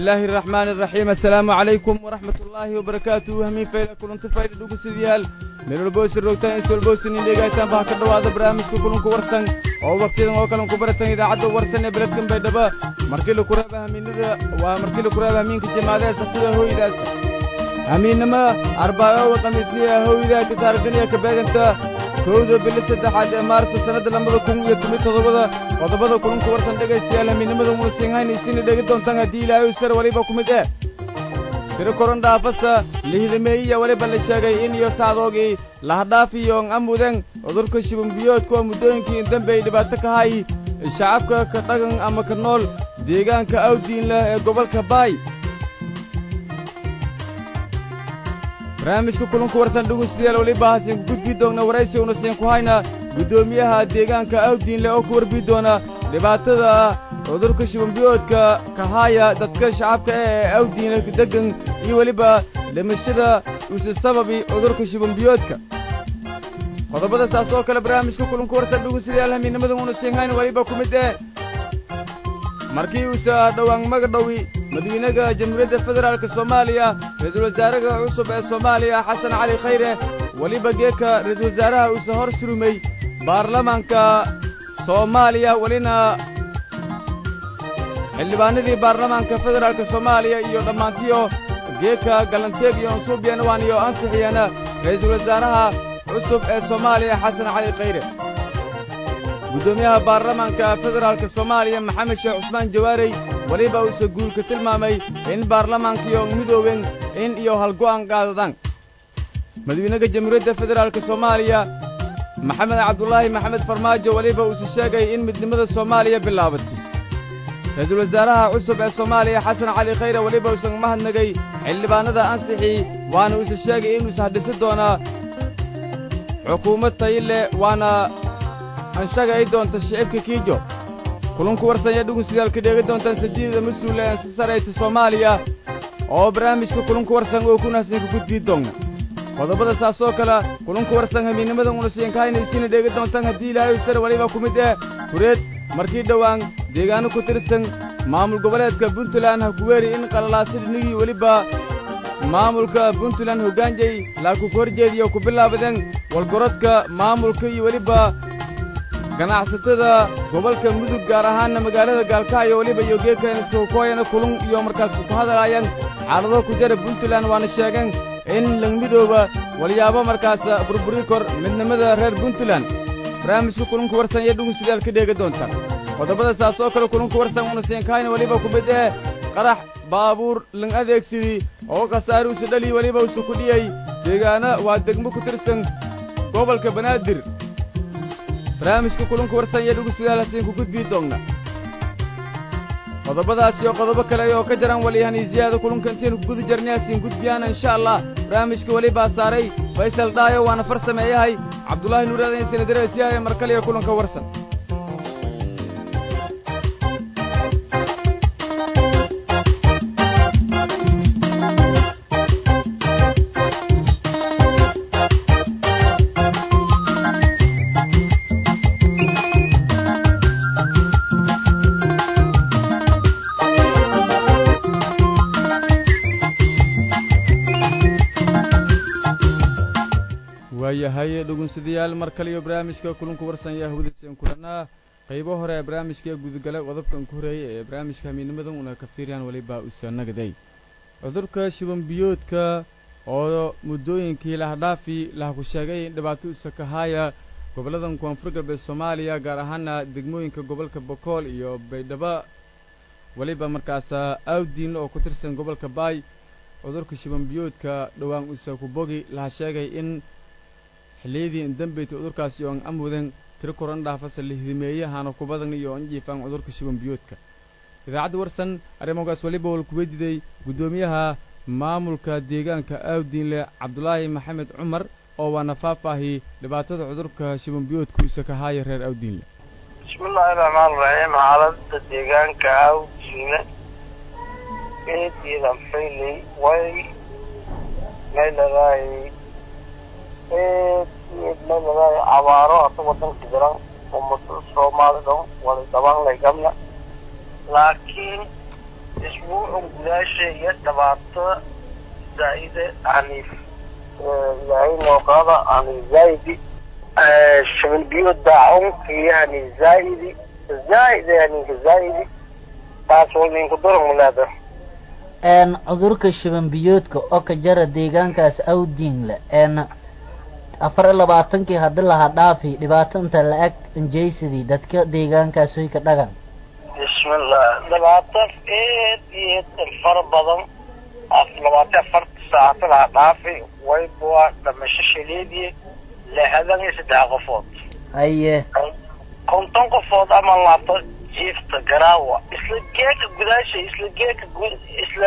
bismillaahi araxmaani araxiim assalaamu calaykum waraxmat ullaahi wabarakaatuhu hamiin fayla kulanti fayla dhugusadayaal meelwalboosi roogtaan isolboosin indheegaataan baha ka dhowaada barnaamijka kulanku warsan oo wakhtiyadan oo kalen ku baratan idaacadda warsan ee beledkan baydhaba markii la kuraaba hamiinada waa markii la kuraaba hamiinka jamaadaha saftida hooydaas hamiinnimo arbaayowa khamiisniya hooydaa ka taarigdaniya ka beeganta kowda bili saddexaad ee maarta sannadda labada kun iyo toban toddobada qodobada kulanku warsan dhegaystayaal hamiinnimada muusinhaynaysiina dhegi doontaan haddii ilaahay sar weliba ku mid eh tiro koron dhaafasa lihidameeyiya weliba la sheegay in iyo sacdoogii lahadhaafiyoon amuden cudurka shibumbiyoodka oo muddooyinkii indambe ay dhibaato ka hay shacabka ka dhagan ama ka nool deegaanka awdiin leh ee gobolka baay barnaamijka kulanku warsan dhegaystayaal weliba hasiin ku gudbii doonna waraysi una siin ku hayna guddoomiyaha deegaanka awdiinle oo ku warbii doona dhibaatada cudurka shibambiyoodka kahaaya dadka shacabka ee awdiinle deggan iyo weliba dhimashada uuse sababi cudurka shibambiyoodka qodobada saas oo kale barnaamijka kulanku warsan dhegaystayaal hamiinnimada una siin hayna weliba ku mid ee markii uuse dhowaan magadhowi madawiinaha jamhuuriyadda federaalk soomaaliya ra-iisul wasaaraha cusub ee soomaaliya xasan cali khayre weliba geeka ra-iisul wasaaraha uuse hor surumay baarlamaanka soomaaliya welina xildhibaanadii baarlamaanka federaalk soomaaliya iyo dhammaantiyo geeka galanteeg iyo ansuubyan waan iyo ansixiyana ra'iisul wasaaraha cusub ee soomaaliya xasan cali khayre guddoomiyaha baarlamaanka federaalk soomaaliya maxamed sheekh cusmaan jawaarey weliba uuse guulka tilmaamay in baarlamaankiyo midooben in iyo halgo'an qaadadaan madawiinaha jamhuuriyadda federaalk soomaaliya maxamed cabdulaahi maxamed farmaajo weliba uuse sheegay in midnimada soomaaliya bilaabatay ra-iisul wasaaraha cusub ee soomaaliya xasan cali khayre weliba uusan mahadnagay xildhibaannada ansixii waana uuse sheegay inuuse hadhisi doonaa xukuumad tayile waana anshaga ay doonta shicibka kiijo kulunku warsanya dhugunsidaal ka dheegi doontaan sadiidada mas-uula ee ansi sarayta soomaaliya oo barnaamijka kulunku warsan oo kuna hasinka gudbii doonna qodobada saas oo kale kulunku warsan hamiinnimada una siinka haynaysiina dheegi doontaan haddii ilaahay sar weliba ku mid eh kureed markii dhowaan deegaano ku tirsan maamul goboleedka puntland ha ku weeri in qalalaasidhnigii weliba maamulka puntland hoggaanjay laaku ku horjeediyo ku bilaabadeen walgorodka maamulka iyo weliba ganacsatada gobolka mudug gaar ahaanna magaalada gaalkacyo weliba iyo geedkan iskakooyana kulun iyo markaas ku hadalaayaan xaalado ku jara puntland waana sheegeen in langmidooba walyaabo markaas burburi kor midnimada reer puntland barnaamijka kulunku warsan iyo dhugunsidaal ka dheegi doonta qodobada saas oo kale kulunku warsan una siinkahayna weliba ku mid ee qarax baabuur lang adeegsidii oo khasaaruusa dhali weliba usu ku dhiyey deegaana waa degmo ku tirsan gobolka banaadir barnaamijka kulunku warsan iyo dhugunsidaal hasiinku gudbii doonna qodobadaas iyo qodobo kale oo ka jaran waliyahaniisiyaada kulunka intaynu ku guda jarnay hasiin gudbiyaana insha allah barnaamijka welibaa saaray faysal dhaayo waana far sameeyahay cabdulaahi nuuraadan isina dareesiyahay mar kaliya kulanka warsan waayahay dhugunsadayaal mar kale iyo barnaamijka kulunku warsan yaa hawdaysan kulannaa qaybo hore ee barnaamijka gudagala qodobkan ku horeeyay ee barnaamijka hamiinimadan una ka fiiriyaan weliba usanagaday cudurka shibanbiyoodka oo muddooyinkii lahadhaafi laha ku sheegay in dhibaato usa ka haaya gobolladan koonfur galbeed soomaaliya gaar ahaana degmooyinka gobolka bokool iyo baydhabo weliba markaas awdiin oo ku tirsan gobolka baay cudurka shibanbiyoodka dhowaan usa ku bogi laha sheegay in xilliyadii indambeyta cudurkaasi oo an amudan tiro koran dhaafasa lihidimeeyahaana ku badan iyo an jiifaan cudurka shibanbiyoodka idaacadda warsan arrimogaas weliba wal kuwa diday guddoomiyaha maamulka deegaanka awdiinle cabdulaahi maxamed cumar oo waana faahfaahi dhibaatada cudurka shibanbiyoodka usa ka haaya reer awdiinle bismillaahi raxmaan raxiim xaaladda deegaanka awdiinle eediyada maxayley way mayladaay eed eed mayladaay abaaro hata wadanka jiran ummada soomaali dhan wada dabaanlay gamna laakiin isbuucun gudaasha iyo dhibaato zaa'ide yani ilaahay nooqaada yani zaa'idi shaban biyo daacunka yani zaa'idi zaa'id yani zaa'idi taas wadinku daran walaada een cudurka shuban biyoodka oo ka jara deegaankaas awdiinle een afar iyo labaatankii haddii lahaa dhaafi dhibaato inta la-eg injaysadii dadka deegaankaas way ka dhagan bismillah labaatan eed iyo eed fara badan labaatan afarta saacata laha dhaafi wayba dhamasho shaleediye lixdan iyo saddex qofood haye konton qofood ama laabto jiifta garaawa isla geeka gudaasha isla geeka isla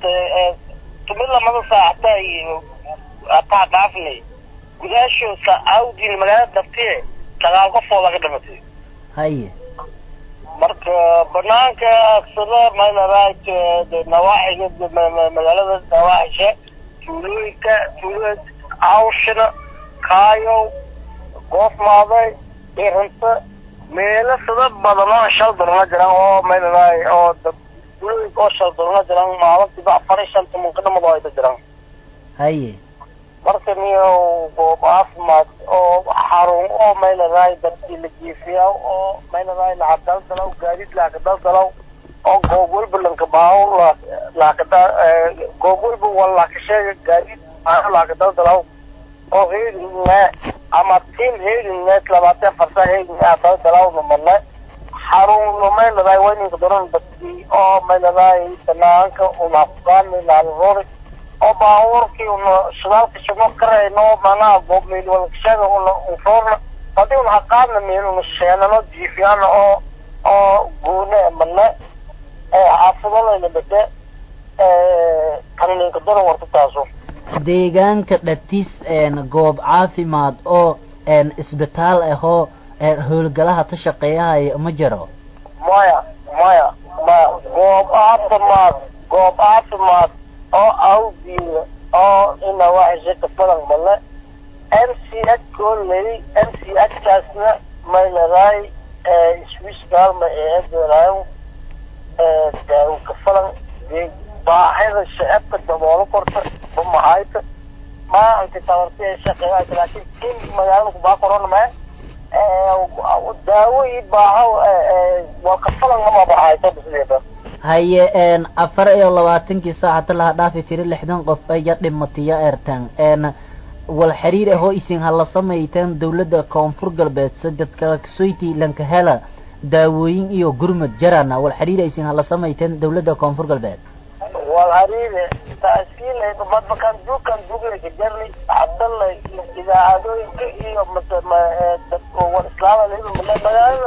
tumi lamada saacata ataa dhaafnay gudaasho sa awdin magaalada dartiye sagaal qofooda ka dhimatay haye marka banaanka aksada maynaraaj nawaaxiga magaalada nawaaxisha tuulooyinka tuulooyin awshina kaayow goofmaaday irinta meelo sida badan oo shal dolana jiraan oo maynaraay oo tuulooyinka oo shal dolana jiraan maalintiiba afar iyo shan toban ka dhamado ayda jiraan haye marka niyo goob caafimaad oo xarun oo maynaraay dadkii la jiifiyaa oo maynaraay lacag daldalaw gaadiid lacag daldalaw oo goob walba lanka baawo laakada goob walba wal laka sheega gaadiid baawo lacag daldalaw oo heedinne ama tiim heedinne labaatan afarta heedinne daldalawna mane xarun maynaraay wayninka daran dadkii oo maynaraay banaanka unafugaani laalroori oo baabuurkii una shidaalka shimo karayno manaha goobmeel walkashaga una unroorna hadii una haqaadna meel una sheenano jiifiyana oo oo goone mane xaafidalayna bade kanininka daran warta taaso deegaanka dhatis een goob caafimaad oo een isbitaal ahoo howlgalaha ta shaqeeyahaya ma jiro maya maya maya goob caafimaad goob caafimaad oo awdiina oo ina waxisha ka badan male m c h kooley m c h kaasna maynaraay swiskalma eedaraayo daawo ka falan baahida shacabka daboolo korta bamahayta maalinka tabarti ee shaqeeyaa laakiin in magaalada kubaa korona mae daawo iyo baaho waa ka falan ama bahayta bisleeda haye een afar iyo labaatankii saacata laha dhaafi tiri lixdan qof aya dhimatiya eertaan een wal xiriir ahoo isin hala samayteen dawladda koonfur galbeed sadedka soyti lanka hela daawooyin iyo gurmad jarana wal xiriir isin hala samayteen dawladda koonfur galbeed wal xiriire taasiilay madbakan duukan duuglay jarni hadala idaacadooyinka iyo wal islaama magaalada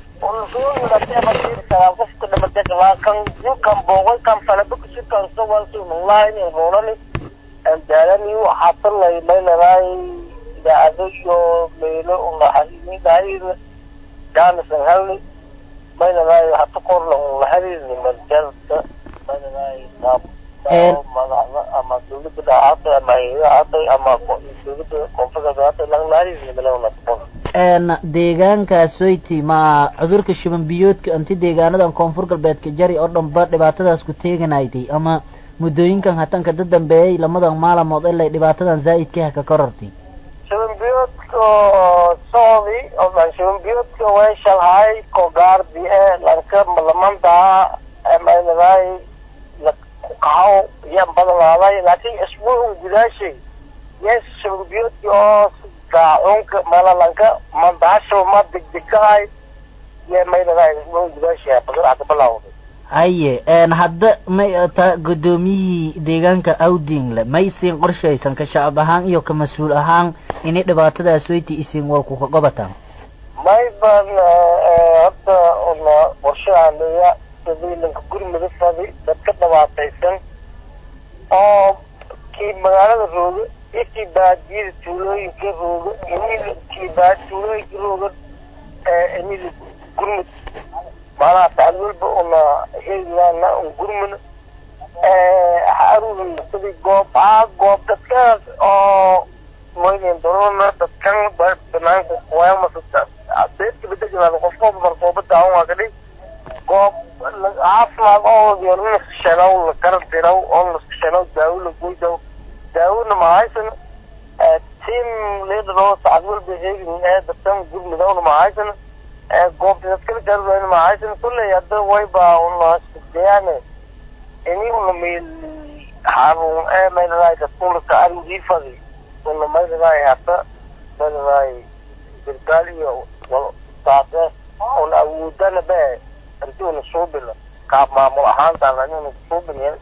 qofka dhamatay kan duukan booqay kan falabakasi kan sawalsi online roolani daalani waxaa talay maynaraay idaacado iyo meelo unaxariidaayda jaanisan halni maynaraay hata korla unaxariirni marjalka maynaraay madaxda ama dawladda dhacaatay ama hayadahaatay ama dawladda koonfurka dhacaatay langnaxariirni malawna een deegaankaas soyti ma cudurka shuban biyoodka inti deegaanadan koonfur galbeedka jari oo dhanba dhibaatadaas ku teeganaytay ama muddooyinkan hatanka da dambeeyay lamadan maalamood ilay dhibaatadan zaa'idkaha ka korortay shuban biyoodka soodi oo shuban biyoodka way shalhay kogaardi ee lanka malamantaa maynadaay kahaw yan badanaaday laakiin isbuucun gudaashay yes shuban biyoodki oo daacunka malalanka mandahasho ma degdegahay iyo maynadaay isbuucun gudaashay badan bilawday haye een hadda may ta guddoomiyihii deegaanka awdingle may isiin qorshaysan ka shacab ahaan iyo ka mas-uul ahaan inay dhibaatadaas weyti isiin walku ka qabataan may ban hadda una qorshahaaleeya sadiilanka gurmada fadi dadka dhibaataysan oo kii magaalada rooga iyo kii baadiyada tuulooyinka rooga inil kii baa tuulooyinka rooga inil gurmud maanaha sacad walba una heegaana un gurmuna xaruun sidii goob aa goob dadkaas oo moynin dolona dadkan banaanka kuwayamasa beedka bada jimaada qofkooba markooba daawan waa kadhig goob caafi caafimaad oo yoolnasashanow la garantiraw oo nasashanow daawo la goydaw daawona mahaysan team leaderoo sacad walba heegin ee dadkan gurmidowna mahaysan goobta dadkala gaarudayna mahaysan kulley hadda wayba unasdeyaane ini una meel xarun ee mayladay dadkulaka arigifadi una mayladay hata mayladay gargaal iyo wal saase una awoodana be inti una suubina kaab maamul ahaantaana inuna suubina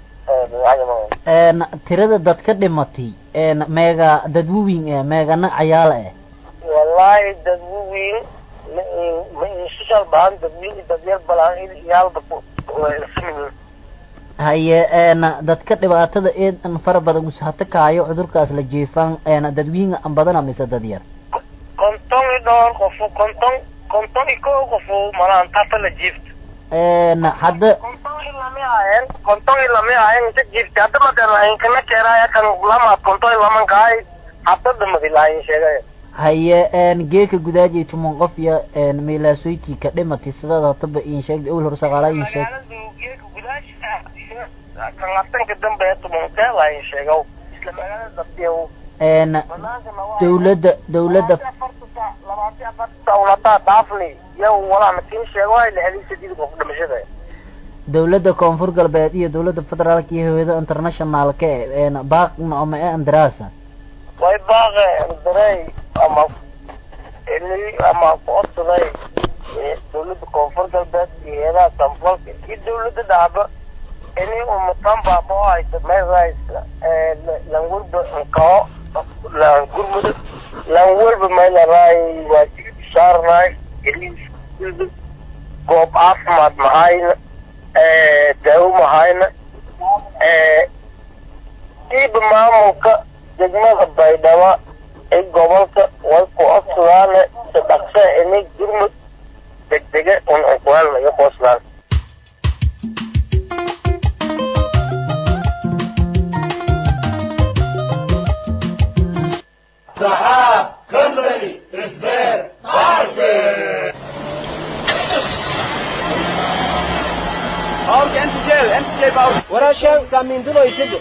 tirada dadka dhimatay meega dadwawin eh meegana cayaala eh wallahi dad waweyn ma ma inshishal bahan dadweyn dadyar balaan iyaalba ismin haye dadka dhibaatada eedan fara badan usahata kaayo cudurkaas la jiifaan dadwiinga an badana mise dad yar konton i dhowr qofu konton konton i kow qofu malaan tata la jiifta hadda konton i lami ahayen konton i lami ahayen inta jiifta hadda madana inkana keeraaya kan lamaad konton i laman kahay hadda damadi lahayin sheegaya haye geeka gudaajay tuman qof iyo meelaasoyti ka dhimatay sidaad hataba in sheegda awel hore saqaalaa in sheeg kan asanka dambe ee tumankee lahayin sheegow isla magaalada dabtiyow dawladda dawladda dawladaa dhaafni yow walaana kin sheego ay lixdii sideed qof dhimashada dawladda koonfur galbeed iyo dawladda federaalka iyo hawada internationalka e baaqna ama e andarasa way baaqe andarey ama ili ama kuodsaday dawladda koonfur galbeed iyo heedaha samfalka iyo dawladda dhacba ini umatan baaba oo haysa mayrais lan walba nkao lan gurmud lan walba maylaray waajib saarnay goob caafimaad mahayna daawo mahayna diiba maamulka degmada baydhabo ee gobolka way ku codsadaane si dhaqse ini gurmud degdege un unkuhelna iyo qooslaan سحاب كمبري اسبير بارسي باورك انت جاي انت جاي باورك ورا شان كامين دلو يسد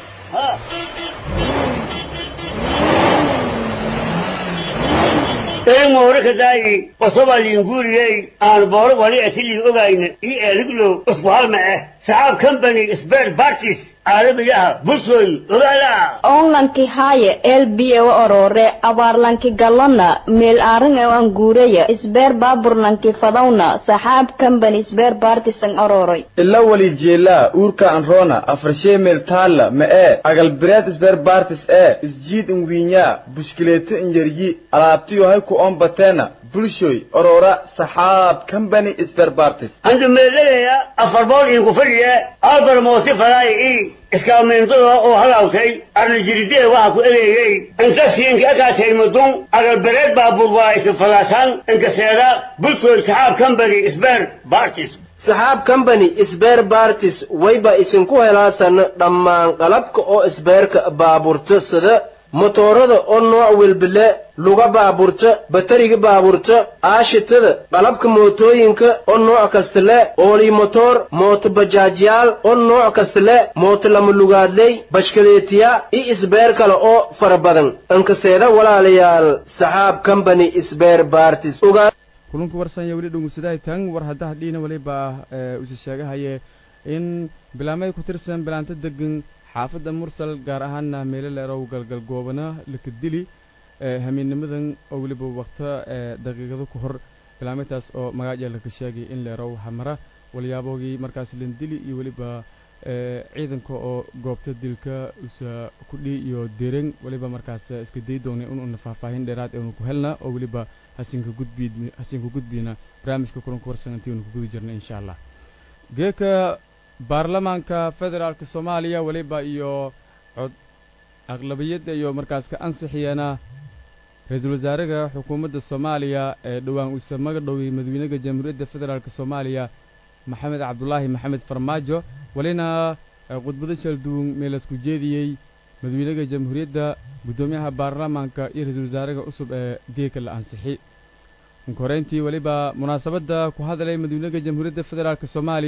een mooraka daayi qosoba liinguriyey aan booro wali atilii ogayna ii eeliglow usbuhalma ah saxaab company sbert bartis caalamiyaha bulshooy ogaala onlanki haaye elbiyewa orore abaarlanki galona meel aaran ewan guureya isbeer baaburlanki fadawna saxaab company isbeer baartisan ororoy ila wali jeelaa uurka anroona afarshee meel taalla ma ee agalbireed isbeer baartis ee isjiid inwiinyaa bushkileeto inyaryi alaabtiyo hay ku oombateena bulshoy orora saxaab company isbeer baartis andu meelalaya afar bool iinku fadhiya albar moosi falaay ii iskaameentada oo halaawtay arnajiridee waxa ku ereeyey inkasiinka akaatay mudun agalbereed baabuur waa isin falaasaan inkaseeda bulshooy saxaab company sbeer bartis saxaab company isbeer bartis wayba isinku helaasan dhammaan qalabka oo isbeerka baaburta sida motoorada oo nooc welbile luga baaburta batariga baaburta aashitada qalabka mootooyinka oo nooc kasta le oolii motoor mooto bajaajyaal oo nooc kasta le mooto lama lugaadley bashkaleetiya iyo isbeer kale oo fara badan inkaseeda walaalayaal saxaab company isbeer bartis ogaa kulanku warsanya weli dhungusadahay tan war haddaha dhiina waliba usi sheegahaye in bilaamay ku tirsan bilaanta degan xaafadda mursal gaar ahaana meelo leerow galgal goobana lakadili hamiinnimadan oo weliba wakto daqiiqado ku hor bilaamitaas oo magaaja laka sheegay in leerow hamara walyaabogii markaas lindili iyo weliba ciidanka oo goobta dilka usa kudhi iyo dereng weliba markaas iska day doonay inuuna faahfaahin dheeraad eenu ku helna oo weliba hasinka gudbi hasinka gudbina barnaamijka kulanka warsan intii unu ku guda jirna insha allah geeka baarlamaanka federaalka soomaaliya weliba iyo cod aqlabiyadda iyo markaas ka ansixiyana ra-iisul wasaaraha xukuumadda soomaaliya ee dhowaan uuse magadhowey madaxweynaha jamhuuriyadda federaalka soomaaliya maxamed cabdulaahi maxamed farmaajo welina khudbado shalduun meelasku jeediyey madaxweynaha jamhuuriyadda guddoomiyaha baarlamaanka iyo ra-iisul wasaaraha cusub ee geeka la ansixi koreyntii weliba munaasabadda ku hadlay madaxweynaha jamhuuriyadda federaalka soomaaliya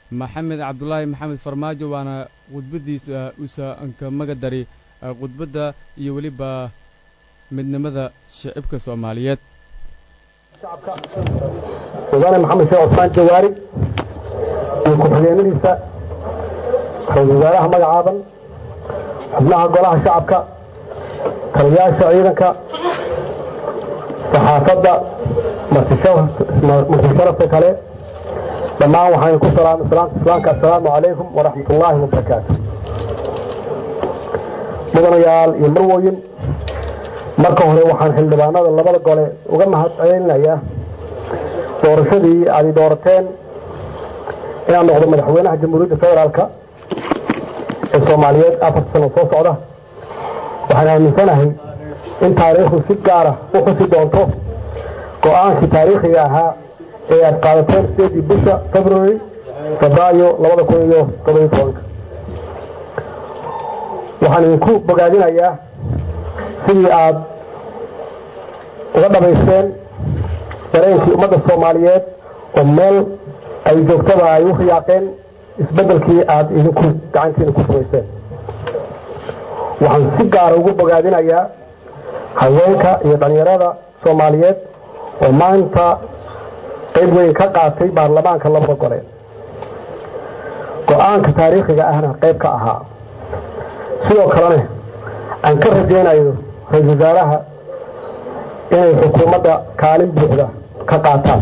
maxamed cabdulaahi maxamed farmaajo waana khudbaddiisa usa anka magadari khudbadda iyo weliba midnimada shicibka soomaaliyeed mudane maxamed sheekh cusmaan jawaari iyo ku-xigeenadiisa ra-isul wasaaraha magacaaban xubnaha golaha shacabka taliyayaasha ciidanka saxaafadda martisharafka kale dhammaan waxaan ku salaamay salaamta islaamka assalaamu calaykum waraxmat ullaahi wabarakaatu mudanayaal iyo marwoyin marka hore waxaan xildhibaanada labada gole uga mahad celinayaa doorashadii aad i doorateen inaan noqdo madaxweynaha jamhuuriyadda federaalka ee soomaaliyeed afar sano soo socda waxaan aaminsanahay in taariikhdu si gaara u xusi doonto go-aankii taariikhiga ahaa ee aad qaadateen sideedii bisha february febraayo labada kun iyo todobiyo tobanka waxaan idinku bogaadinayaa sidii aad uga dhamaysteen dareenkii ummadda soomaaliyeed oo meel ay joogtada ay u riyaaqeen isbeddelkii aad idinku gacantiina ku samayseen waxaan si gaara ugu bogaadinayaa haweenka iyo dhallinyarada soomaaliyeed oo maanta qayb weyn ka qaatay baarlamaanka labada gole go-aanka taariikhiga ahna qayb ka ahaa sidoo kalena aan ka rajaynayo ra-isul wasaaraha inay xukuumadda kaalin buuxda ka qaataan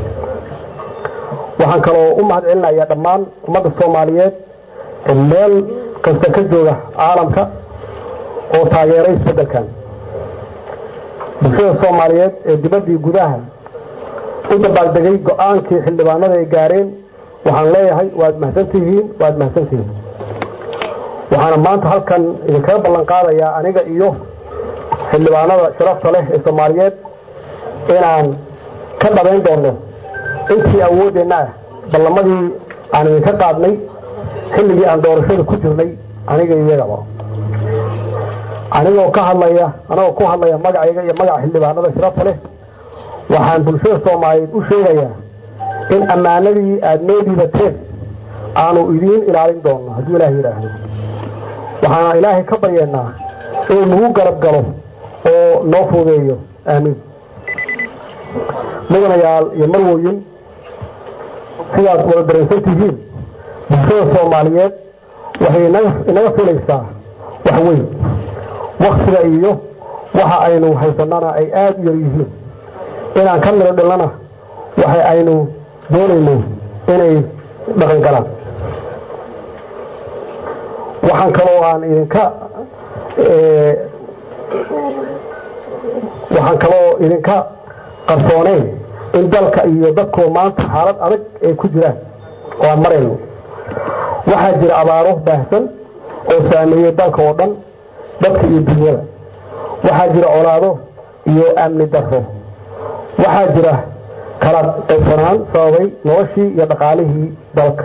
waxaan kaloo u mahad celinayaa dhammaan ummadda soomaaliyeed ee meel kasta ka jooga caalamka oo taageeray isbeddelkan bulshada soomaaliyeed ee dibaddii gudaha u dabaaldegay go-aankii xildhibaanada ay gaareen waxaan leeyahay waad mahadsantihiin waad mahadsantihiin waxaana maanta halkan idinkaga ballan qaadayaa aniga iyo xildhibaanada sharafta leh ee soomaaliyeed inaan ka dhabayn doono intii awooddeenna ah ballamadii aan idinka qaadnay xilligii aan doorashada ku jirnay aniga iyagaba anigoo ka hadlaya anagoo ku hadlaya magacayga iyo magaca xildhibaanada sharafta leh waxaan bulshada soomaaliyeed u sheegayaa in ammaanadii aada noo dhiibateen aanu idiin ilaalin doono hadduu ilaah yidhaahdo waxaana ilaahay ka baryeennaa inuu nagu garab galo oo noo fuudeeyo aamiin mudanayaal iyo marwoyin sidaad wada dareensan tihiin bulshada soomaaliyeed waxay inaga filaysaa wax weyn waktiga iyo waxa aynu haysanana ay aada u yar yihiin inaan ka midho dhilnana waxa aynu doonayno inay dhaqan galaan waxaan kaloo aan idinka waxaan kaloo idinka qarsooneyn in dalka iyo dadkoo maanta xaalad adag ay ku jiraan oo aan marayno waxaa jira abaaro baahsan oo saameeyey dalka oo dhan dadka iyo dunyada waxaa jira colaado iyo amni darro waxaa jira kala qaybsanaan sababay noloshii iyo dhaqaalihii dalka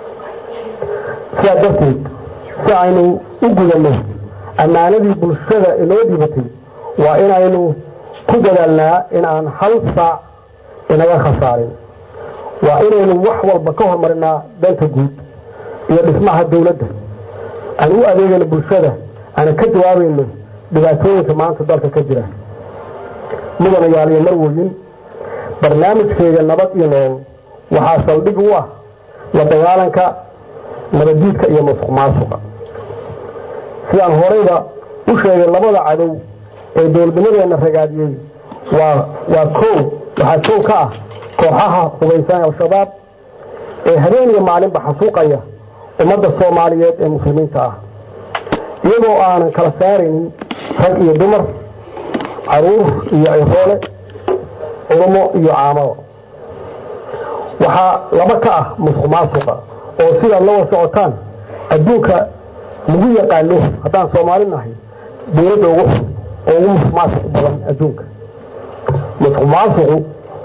sidaa darteed si aynu u gudanno ammaanadii bulshada inoo dhibatay waa inaynu ku dadaalnaa in aan hal saac inaga khasaarin waa inaynu wax walba ka hormarinaa danta guud iyo dhismaha dawladda aan u adeegayno bulshada aanan ka jawaabayno dhibaatooyinka maanta dalka ka jira mudanayaal iyo marwoyin barnaamijkeega nabad iyo nool waxaa saldhig u ah la dagaalanka nabaddiidka iyo masuq maasuqa sidaan horeyba u sheegay labada cadow ee dowladnimadeenna ragaadiyey waa waa kow waxaa kow ka ah kooxaha hubaysan al-shabaab ee habeen iyo maalinba xasuuqaya ummadda soomaaliyeed ee muslimiinta ah iyagoo aanan kala saaraynin rag iyo dumar caruur iyo ciroole culumo iyo caamado waxaa laba ka ah musuq maasuqa oo sidaad la wada socotaan adduunka lagu yaqaano haddaan soomaali nahay dawladda ugu xun oo ugu musuq maasuq badan adduunka musuq maasuqu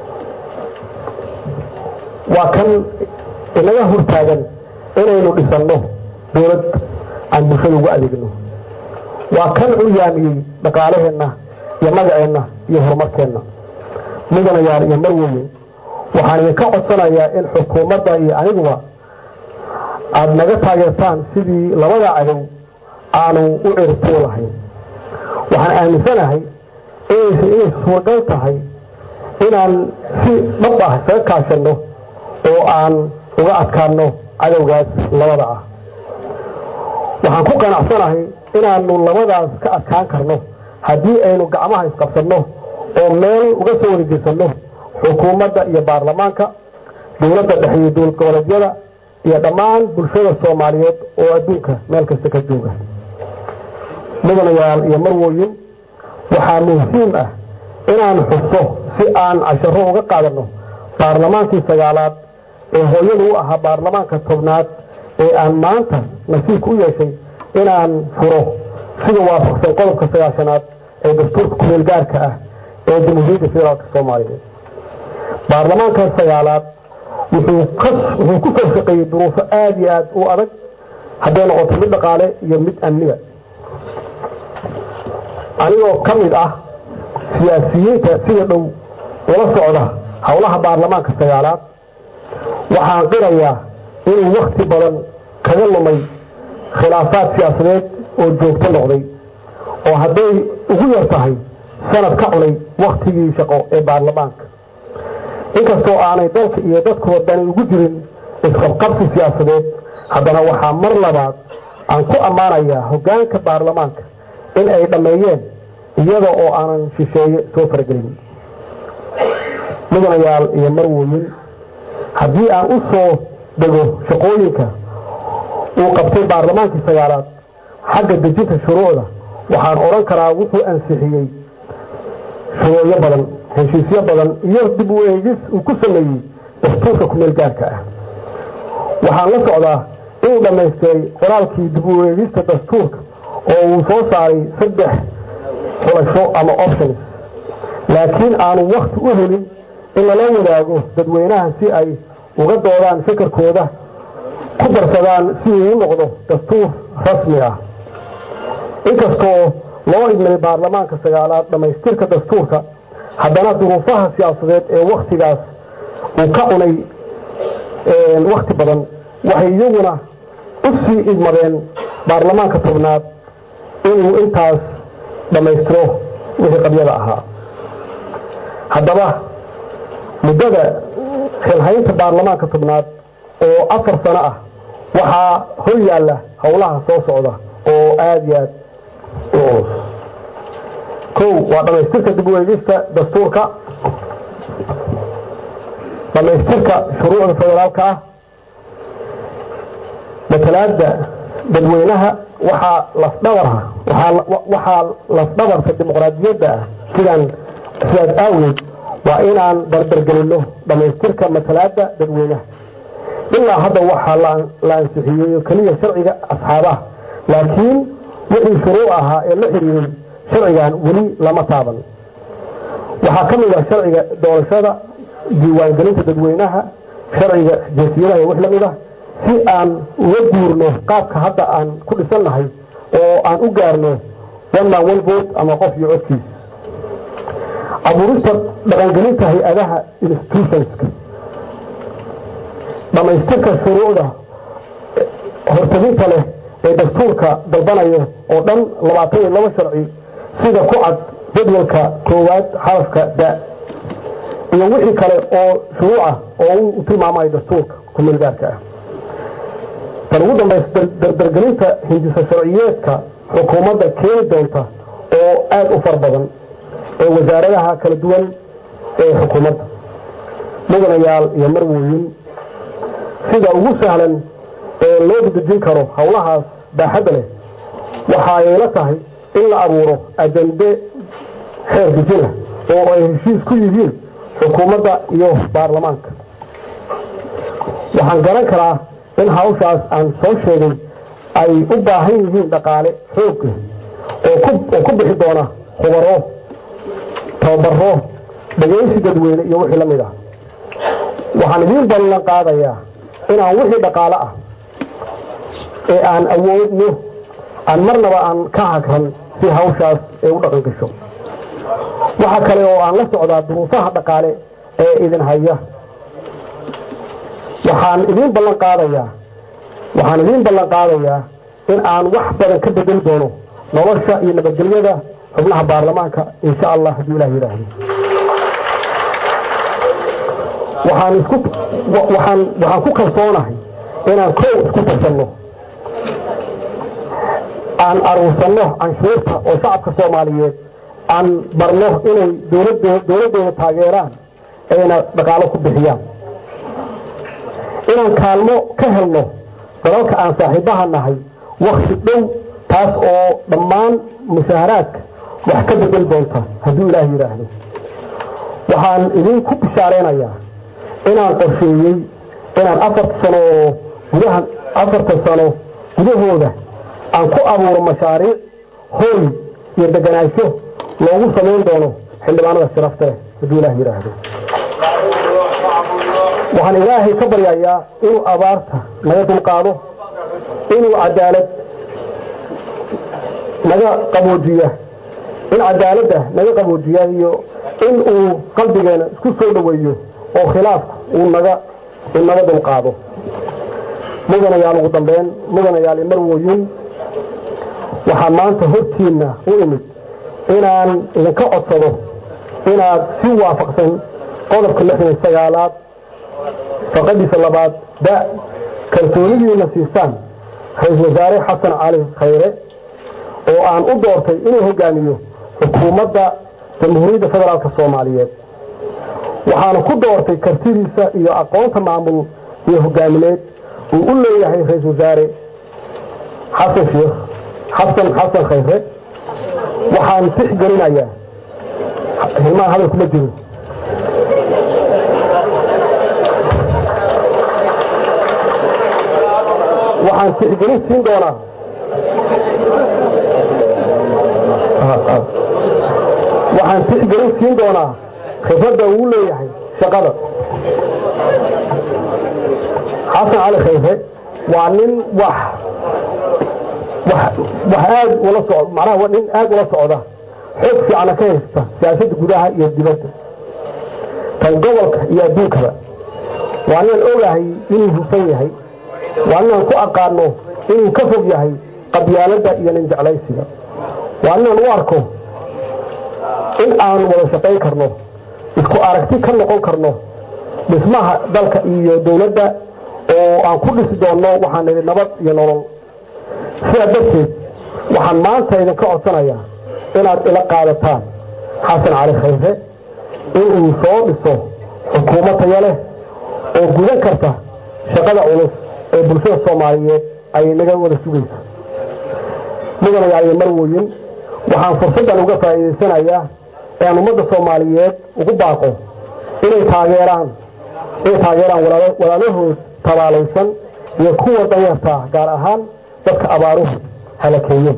waa kan inaga hortaagan inaynu dhisanno dawlad aan bulshada ugu adeegno waa kan curyaamiyey dhaqaalaheenna iyo magaceenna iyo horumarkeenna mudanayaal iyo marweyn waxaan idinka codsanayaa in xukuumadda iyo aniguba aada naga taageertaan sidii labada cadow aanu u ciribtuu lahayn waxaan aaminsanahay inaysa inay suuragal tahay inaan si dhab ah isaga kaashanno oo aan uga adkaanno cadowgaas labada ah waxaan ku qanacsanahay inaanu labadaas ka adkaan karno haddii aynu gacmaha isqabsanno oo meel uga soo wareejeysanno xukuumadda iyo baarlamaanka dowladda dhexe iyo dowlad goboleedyada iyo dhammaan bulshada soomaaliyeed oo adduunka meel kasta ka jooga mudanayaal iyo marwooyin waxaa muhiim ah inaan xuso si aan casharo uga qaadanno baarlamaankii sagaalaad ee hooyadu u ahaa baarlamaanka tobnaad ee aan maanta nasiibka u yeeshay inaan furo sida waafaqsan qodobka sagaashanaad ee dastuurka kumeel gaarka ah ee jamhuuriyadda federaalk soomaaliyeed baarlamaankan sagaalaad wuxuu ku soo shaqeeyey duruufo aada iyo aada u adag hadday noqoto mid dhaqaale iyo mid amniga anigoo ka mid ah siyaasiyiinta sida dhow ula socda howlaha baarlamaanka sagaalaad waxaan qirayaa inuu wakti badan kaga lumay khilaafaad siyaasadeed oo joogto noqday oo hadday ugu yar tahay sanad ka cunay waktigii shaqo ee baarlamaanka inkastoo aanay dalka iyo dadkuba dani ugu jirin isqabqabsi siyaasadeed haddana waxaa mar labaad aan ku ammaanayaa hoggaanka baarlamaanka in ay dhammeeyeen iyada oo aanan shisheeye soo faragelin mudanayaal iyo marwooyin haddii aan u soo dego shaqooyinka uu qabtay baarlamaankii sagaalaad xagga dejinta shuruucda waxaan odhan karaa wuxuu ansixiyey shuruucyo badan heshiisyo badan iyo dib u eegis uu ku sameeyey dastuurka kumeel gaarka ah waxaan la socdaa inuu dhammaystiray qoraalkii dib u eegista dastuurka oo uu soo saaray saddex xulasho ama options laakiin aanu wakti u helin in lala wadaago dadweynaha si ay uga doodaan fikirkooda ku darsadaan si uu u noqdo dastuur rasmi ah inkastoo loo idmay baarlamaanka sagaalaad dhammaystirka dastuurka haddana duruufaha siyaasadeed ee wakhtigaas uu ka cunay wakhti badan waxay iyaguna u sii idmadeen baarlamaanka tobnaad inuu intaas dhammaystiro wixii qabyada ahaa haddaba muddada xilhaynta baarlamaanka tobnaad oo afar sano ah waxaa hor yaalla howlaha soo socda oo aada iyo aad u culus kow waa dhammaystirka dib u eegista dastuurka dhammaystirka shuruucda federaalka ah matalaada dadweynaha waxaa lafdhabarha waxaa lafdhabarka dimuqraadiyadda ah sidaan sidaas aaweed waa inaan dardargelinno dhammaystirka matalaada dadweynaha ilaa hadda waxaa la ansixiyey keliya sharciga asxaabaha laakiin wixii shuruuc ahaa ee la xiriiray sharcigan weli lama taaban waxaa ka mid ah sharciga doorashada diiwaangelinta dadweynaha sharciga jinsiyadaha iyo wix la mid ah si aan uga guurno qaabka hadda aan ku dhisannahay oo aan u gaarno one man one vote ama qof iyo codkiis abuurista dhaqangelinta hay-adaha institutionska dhammaystirka shuruucda hortaginta leh ee dastuurka dalbanayo oo dhan labaatan iyo laba sharci sida ku cad jadwalka koowaad xarafka da iyo wixii kale oo shuruucah oo u tilmaamayo dastuurka kumeelgaarka ah tan ugu dambaysa dardargelinta hindisa sharciyeedka xukuumadda keeni doonta oo aada u far badan ee wasaaradaha kala duwan ee xukuumadda mudanayaal iyo marwooyin sida ugu sahlan ee loo dadejin karo howlahaas baaxadda leh waxa ay la tahay in la abuuro ajande xeer dejina oo ay heshiis ku yihiin xukuumadda iyo baarlamaanka waxaan garan karaa in hawshaas aan soo sheegay ay u baahan yihiin dhaqaale xoog oo ku bixi doona khubaro tababaro dhagaysi dadweyne iyo wixii la mid ah waxaan idiin ballan qaadayaa inaan wixii dhaqaale ah ee aan awoodno aan marnaba aan ka hagran si hawshaas ee u dhaqan gasho waxa kale oo aan la socdaa duruufaha dhaqaale ee idin haya waxaan idiin ballan qaadayaa waxaan idiin ballan qaadayaa in aan wax badan ka bedeli doono nolosha iyo nabadgelyada xubnaha baarlamaanka insha allah hadduu ilah yidhaahdo waxaan isku waxaan waxaan ku kalsoonahay inaan kow isku tarsanno aan aruursanno canshuurta oo shacabka soomaaliyeed aan barno inay dowladoo dowladdooda taageeraan ayna dhaqaalo ku bixiyaan inaan kaalmo ka helno dalalka aan saaxiibaha nahay wakti dhow taas oo dhammaan musaaharaadka wax ka bedel doonta hadduu ilaah yidhaahdo waxaan idinku bishaaraynayaa inaan qorsheeyey inaan afarta sano oo gudaha afartan sano gudahooda aan ku abuuro mashaariic hooy iyo deganaansho loogu samayn doono xildhibaanada sharafta leh hadduu ilaah yidhaahdo waxaan ilaahay ka baryayaa inuu abaarta naga dulqaado inuu cadaalad naga qaboojiya in cadaaladda naga qaboojiya iyo in uu qalbigeena isku soo dhoweeyo oo khilaafka uu naga uu naga dulqaado mudanayaal ugu dambeyn mudanayaal imarwooyin waxaa maanta hortiinna u imid inaan idinka codsado inaad si waafaqsan qodobka lixdan iyo sagaalaad faqadiisa labaad da kalsoonidiina siisaan ra-iisul wasaare xasan cali khayre oo aan u doortay inuu hogaamiyo xukuumadda jamhuuriyadda federaalk soomaaliyeed waxaana ku doortay kartidiisa iyo aqoonta maamul iyo hogaamineed uu u leeyahay ra-iisul wasaare xasan sheekh xasan xasan khayre waxaan tixgelinayaa hilmaan hadal kuma jiro waxaan tixgelin siin doonaa waxaan tixgelin siin doonaa khibradda uu leeyahay shaqada xasan cali khayre waa nin wax wax wax aad ula socd macnaha waa nin aad ula socda xoog fiicana ka haysta siyaasadda gudaha iyo dibadda tan gobolka iyo adduunkaba waa ninaan ogahay inuu hufan yahay waa ninaan ku aqaano inuu ka fog yahay qabyaaladda iyo nin jeclaysiga waa ninaan u arko in aan wada shaqayn karno isku aragti ka noqon karno dhismaha dalka iyo dowladda oo aan ku dhisi doonno waxaan nidhi nabad iyo nolol sidaa darteed waxaan maanta idinka codsanayaa inaad ila qaadataan xasan cali khayre inuu soo dhiso xukuumad tayo leh oo gudan karta shaqada culus ee bulshada soomaaliyeed ay naga wada sugayso mudanayaal iyo marwoyin waxaan fursaddan uga faa'iidaysanayaa ean ummadda soomaaliyeed ugu baaqo inay taageeraan inay taageeraan walaalahood tabaalaysan iyo kuwa danyarta gaar ahaan dadka abaaruhu halakeeyeen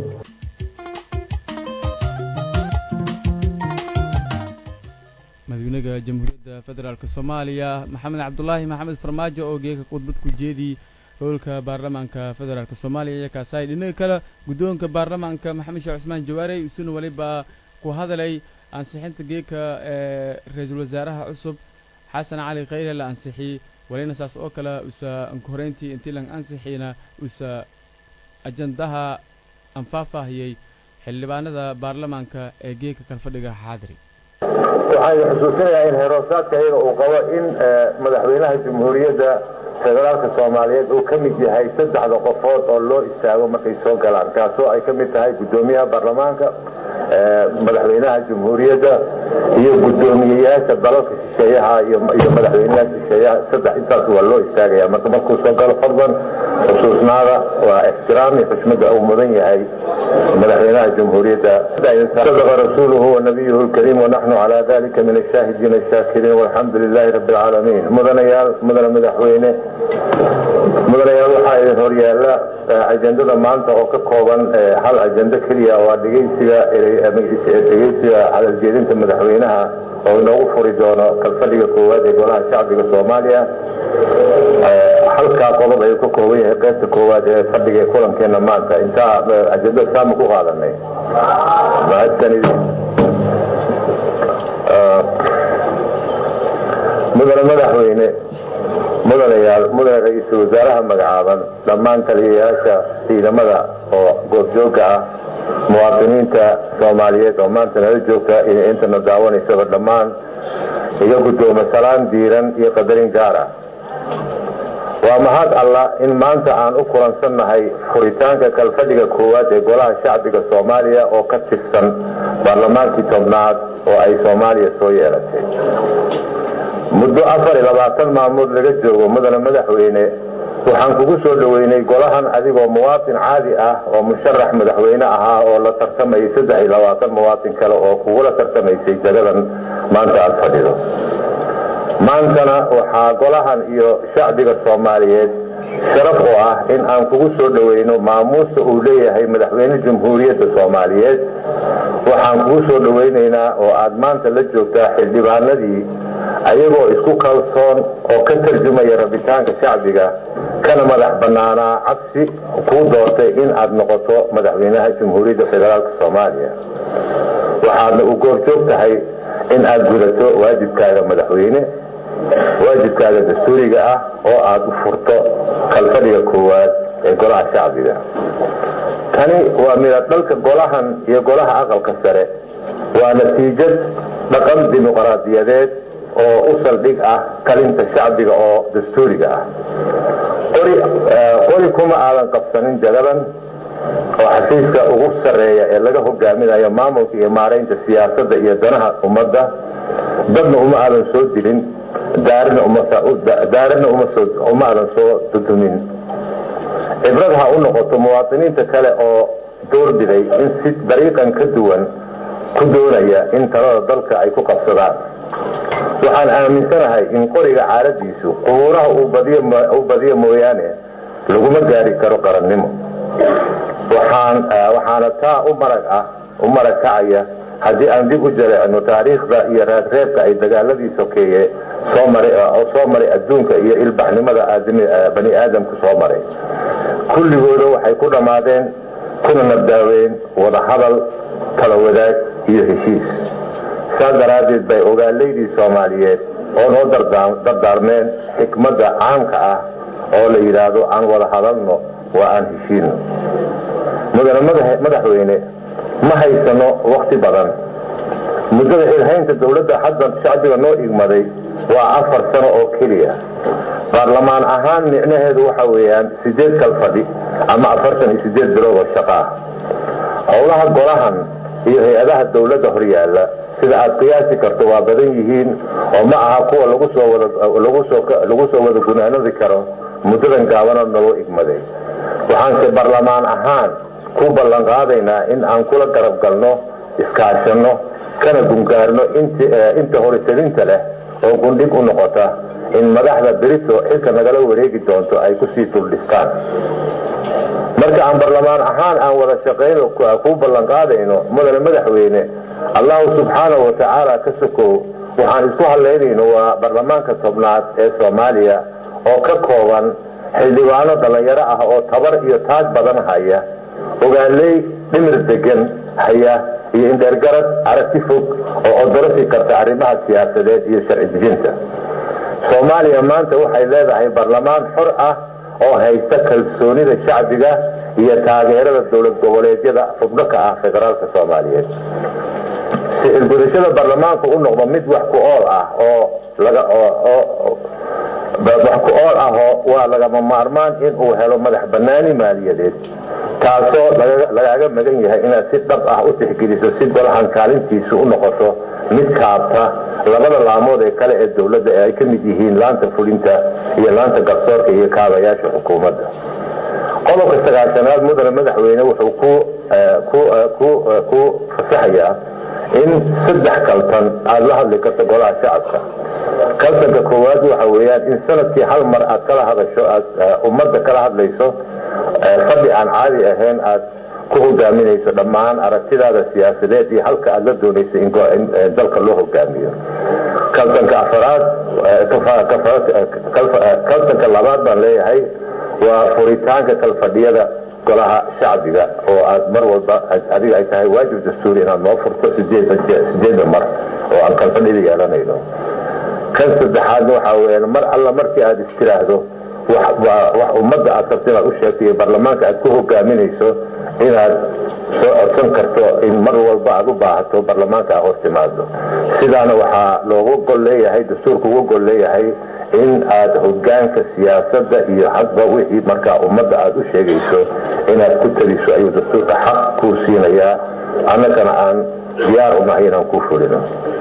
madaxweynaha jamhuuriyadda federaalk soomaaliya maxamed cabdulaahi maxamed farmaajo oo geeka khudbad ku jeediyey howlka baarlamaanka federaalk soomaaliya iyo kaasaay dhinaga kale guddoonka baarlamaanka maxamed sheekh cusmaan jawaarey isuna weliba ku hadalay ansixinta geeka ee ra-iisul wasaaraha cusub xasan cali khayre la ansixiyey walina saas oo kale usa ankuhoreyntii intii lan ansixiina usa ajandaha anfaahfaahiyey xildhibaanada baarlamaanka ee geeka kalfadhiga xaadiri waxaan xusuusinayaa in heeroosaadka iyaga uu qabo in madaxweynaha jamhuuriyadda federaalka soomaaliyeed uu ka mid yahay saddexda qofood oo loo istaago markay soo galaan kaasoo ay ka mid tahay guddoomiyaha baarlamaanka madaxweynaha jamhuuriyadda iyo guddoomiyeyaasha dalalka shisheeyaha iyo madaxweynaha shisheeyaha saddex intaas waa loo istaagaya marka markuu soo galo fadlan xusuusnaada waa ixtiraam iyo xushmada uu mudan yahay madaxweynaha jamhuuriyadda sadaqa rasuuluhu wanabiyuhu lkariim wanaxnu calaa dalika min ashaahidiina ashaakiriin walxamdu lilaahi rabbi alcaalamiin mudanayaal mudane madaxweyne mudanayaal waxaa idin horyaala ajendada maanta oo ka kooban hal ajendo keliya waa dhegeysiga dhegeysiga hadaljeedinta madaxweynaha oo inoogu furi doono kalfadhiga koowaad ee golaha shacbiga soomaaliya halkaa qodob ayuu ka kooban yahay qaybta koowaad ee fadhiga ee kulankeena maanta intaa ajendada saama ku qaadanay mahadsanid mudane madaxweyne mudanayaal mudane ra-iisul ra-iisul wasaaraha magacaaban dhammaan taliyayaasha ciidamada oo goobjooga ah muwaadiniinta soomaaliyeed oo maanta nala joogta iyo intana daawanaysaba dhammaan iga guddooma salaan diiran iyo qadarin gaar ah waa mahad allah in maanta aan u kulansannahay furitaanka kalfadhiga koowaad ee golaha shacbiga soomaaliya oo ka tirsan baarlamaankii tobnaad oo ay soomaaliya soo yeelatay muddo afar iyo labaatan maalmood laga joogo mudane madaxweyne waxaan kugu soo dhoweynay golahan adigoo muwaatin caadi ah oo musharax madaxweyne ahaa oo la tartamayay saddex iyo labaatan muwaatin kale oo kugula tartamaysay jagadan maanta aada fadhido maantana waxaa golahan iyo shacbiga soomaaliyeed sharaf u ah in aan kugu soo dhoweyno maamuusta uu leeyahay madaxweyne jamhuuriyadda soomaaliyeed waxaan kugu soo dhoweynaynaa oo aad maanta la joogtaa xildhibaanadii ayagoo isku kalsoon oo ka tarjumaya rabitaanka shacbiga kana madax bannaanaa cabsi kuu doortay in aad noqoto madaxweynaha jamhuuriyadda federaalk soomaaliya waxaadna u goorjoog tahay in aad gudato waajibkaaga madaxweyne waajibkaaga dastuuriga ah oo aad u furto kalfadhiga koowaad ee golaha shacbiga tani waa midab dhalka golahan iyo golaha aqalka sare waa natiijad dhaqan dimuqraadiyadeed oo u saldhig ah kalinta shacbiga oo dastuuriga ah qori kuma aadan qabsanin jagadan oo xafiiska ugu sarreeya ee laga hogaaminayo maamulka iyo maaraynta siyaasadda iyo danaha ummadda dadna uma aadan soo dilin daarina uma aadan soo dudumin cibrad ha u noqoto muwaadiniinta kale oo doorbiday in si dariiqan ka duwan ku doonaya in talada dalka ay ku qabsadaan waxaan aaminsanahay in qoriga caaradiisu qubuuraha uu badiyo mooyaane laguma gaari karo qarannimo waxaana taa u marag ah u marag kacaya haddii aan dib u jaleecno taariikhda iyo raadreebka ay dagaaladii sokeeye soo maray oo soo maray adduunka iyo ilbaxnimada bani aadamka soo maray kulligooda waxay ku dhammaadeen kuna nabdaaween wada hadal tala wadaag iyo heshiis saa daraaddeed bay ogaalaydii soomaaliyeed oo noo dardaarmeen xikmadda caamka ah oo la yidhaahdo aan wada hadalno waa aan heshiino mudane madaxweyne ma haysano wakti badan muddada xilhaynta dowladda hadda shacbiga noo igmaday waa afar sano oo keliya baarlamaan ahaan micnaheedu waxa weeyaan sideed kal fadhi ama afartan iyo sideed bilood oo shaqa ah howlaha golahan iyo hay-adaha dowladda horyaala sida aad qiyaasi karto waa badan yihiin oo ma aha kuwa lagu soo walagu soo wada gunaanadi karo muddadan gaabana naloo igmaday waxaanse baarlamaan ahaan ku ballan qaadaynaa in aan kula garab galno iskaashanno kana gungaarno inta horisadinta leh oo gundhig u noqota in madaxda berito xilka nagala wareegi doonto ay kusii duldhistaan marka aan barlamaan ahaan aan wada shaqayno kuu ballan qaadayno mudane madaxweyne allahu subxaanahu watacaala ka sokow waxaan isku hadlaynayno waa baarlamaanka tobnaad ee soomaaliya oo ka kooban xildhibaano dhallinyaro ah oo tabar iyo taag badan haya ogaaley dhimir degan haya iyo indheergarad aragti fog oo odorasi karta arrimaha siyaasadeed iyo sharci dejinta soomaaliya maanta waxay leedahay baarlamaan xor ah oo haysta kalsoonida shacbiga iyo taageerada dowlad goboleedyada xubno ka ah federaalka soomaaliyeed si ilgudashada baarlamaanku u noqdo mid wax ku ool ah oo wax ku ool ah oo waa lagama maarmaan in uu helo madax banaani maaliyadeed taasoo lagaaga magan yahay inaad si dhab ah u tixgeliso si golahan kaalintiisu u noqoto mid kaabta labada laamood ee kale ee dowladda ee ay ka mid yihiin laanta fulinta iyo laanta garsoorka iyo kaabayaasha xukuumadda qodobka sagaashanaad mudane madaxweyne wuxuu ku fasaxayaa in saddex kaltan aada la hadli karto golaha shacabka kaltanka koowaad waxa weeyaan in sanadkii hal mar aad kala hadasho aad ummadda kala hadlayso fadhi aan caadi ahayn aad ku hogaaminayso dhammaan aragtidaada siyaasadeed iyo halka aad la doonayso in dalka loo hogaamiyo kaltanka afaraad kaltanka labaad baan leeyahay waa furitaanka kalfadhiyada golaha shacbiga oo aad mar walba adiga ay tahay waajib dastuuri inaad noo furto sideeda mar oo aan kalfadhida yeelanayno kan saddexaadna waxaa weyaan mar alla markii aad istiraahdo wax ummadda aad rabto inaad u sheegto iyo baarlamaanka aad ku hogaaminayso inaad soo codsan karto in mar walba aad u baahato baarlamaanka aad hor timaado sidaana waxaa loogu gol leeyahay dastuurka uga gol leeyahay in aad hogaanka siyaasadda iyo hadba wixii markaa ummadda aad u sheegayso inaad ku taliso ayuu dastuurka xaq kuu siinayaa annagana aan diyaar unahay inaan ku fulino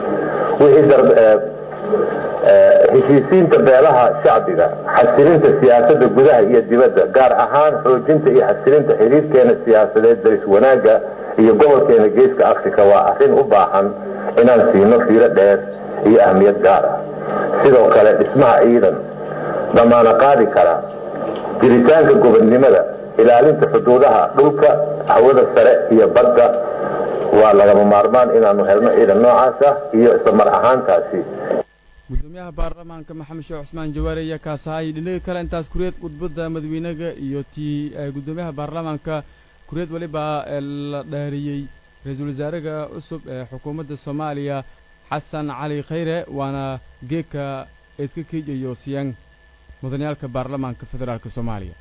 heshiisiinta beelaha shacbiga xasilinta siyaasadda gudaha iyo dibadda gaar ahaan xoojinta iyo xasilinta xiriirkeena siyaasadeed daris wanaagga iyo gobolkeena geeska africa waa arrin u baahan inaan siino fiiro dheer iyo ahmiyad gaar ah sidoo kale dhismaha ciidan damaana qaadi kara jiritaanka gobodnimada ilaalinta xuduudaha dhulka hawada sare iyo badda waa lagama maarmaan inaanu helno ciidan noocaas ah iyo isla mar ahaantaasi gudoomiyaha baarlamaanka maxamed sheekh cusmaan jawaare ayaa kaasahay dhinaga kale intaas kureed khudbadda madaxweynaga iyo tii gudoomiyaha baarlamaanka kureed weliba la dhaariyey ra-iisul wasaaraha cusub ee xukuumadda soomaaliya xasan cali khayre waana geedka eedka keijayo siyaan mudaniyaalka baarlamaanka federaalk soomaaliya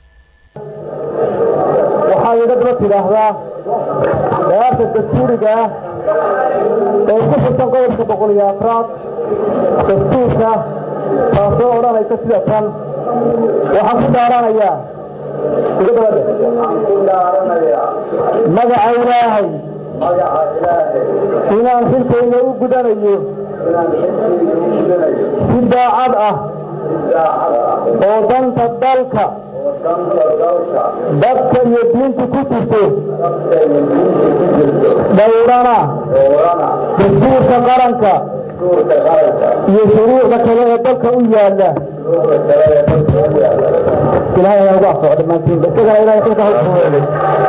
waxaa idadla tidhaahdaa dagaarka dastuuriga ah ee ku xusan qodobka boqol iyo afraad dastuurka taasoo odhanaysa sida tan waxaan ku dhaaranayaa magaca ilaahay inaan xilkayga u gudanayo si daacad ah oo danta dalka dadka iyo diinta ku jirto dhowrana dastuurka qaranka iyo shuruucda kale ee dalka u yaala ilahay ayaa ugu afoo dhammaantiin isagana ilahay xilka hawsfuuday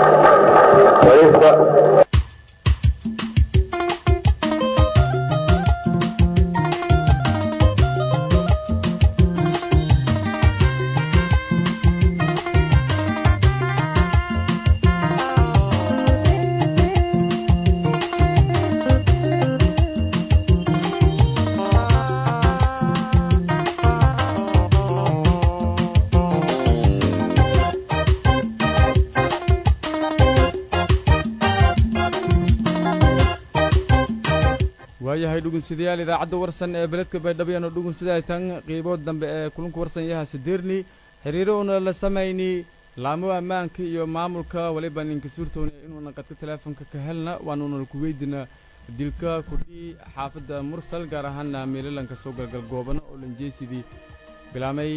waayahay dhugunsidayaal idaacadda warsan ee beledka baydhabyano dhugunsidaay tan qiibood dambe ee kulanka warsan yaha sideerni xiriiro una la samayni laamo ammaanka iyo maamulka waliba ninka suurtoona inuuna qadka teleefonka ka helna waanuuna ku weydina dilka kudhii xaafadda mursal gaar ahaana meelalanka soo galgal goobano oo lanjeysidii bilaamay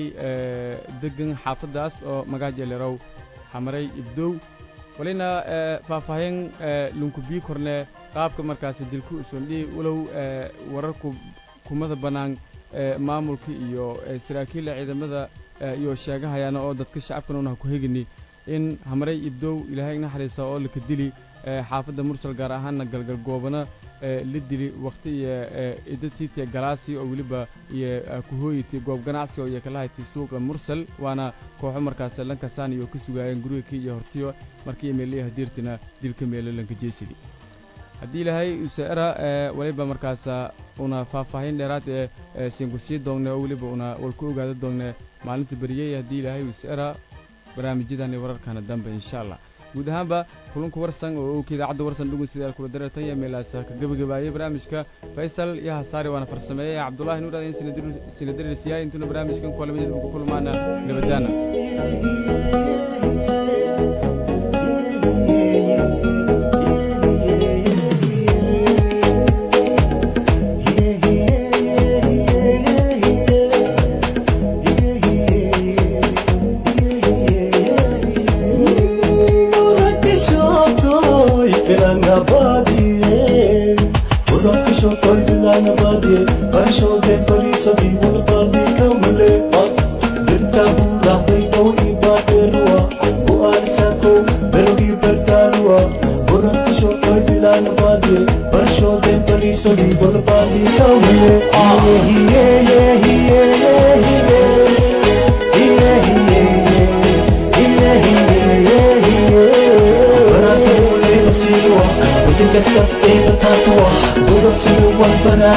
degan xaafaddaas oo magaajeelerow hamaray ibdow walina faahfaahin lunkubii korne qaabka markaasi dilku usondhihi walow wararku kumada bannaan maamulka iyo saraakiilla ciidamada iyo sheegahayaana oo dadka shacabkan una ha ku hegini in hamaray ibdow ilaahay naxariisa oo laka dili xaafadda mursal gaar ahaana galgal goobana la dili wakhti iyo idatiitiya galaasi oo weliba iyo kuhooyiti goob ganacsi oo iyo kalahayti suuqa mursal waana kooxo markaas lankasaan iyo ka sugaayeen guriga kii iyo hortiyo markii meeliya hadiirtina dilka meelo lanka jeysidi haddii ilaahay useera waliba markaas una faahfaahin dheeraad ee siinku sii doongne oo weliba una walku ogaada doonne maalinta beriyey haddii ilaahay useera barnaamijyadani wararkana dambe insha allah guud ahaanba kulanka warsan oo owka idaacadda warsan dhugun sidaal kula dareertan iyo meelaas ka gebagabaayey barnaamijka faysal iyo hasaari waana farsameeyey cabdullahi nuur adayn sinadarisiyaay intuna barnaamijkan kulamidid ku kulmaana nabadaana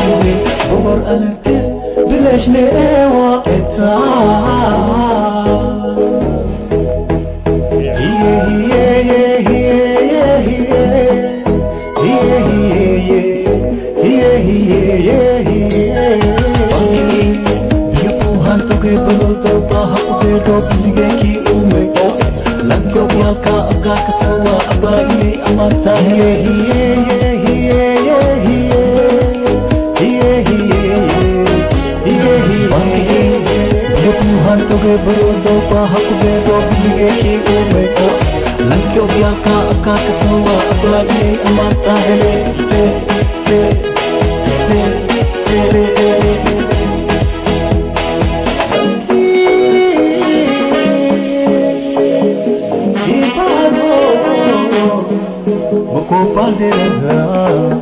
بلاش لقاوة التعب baroda hakubedo biligeki ume lankyo yalka agaka sowa abai amata hiye hiye hiye hiye hiye hiye hiye hiye Yoku hantoge baroda ba hakubedo biligeki ume lankyo yalka agaka sowa abai amata hele he he he he he he Ipano, Moko Pandera,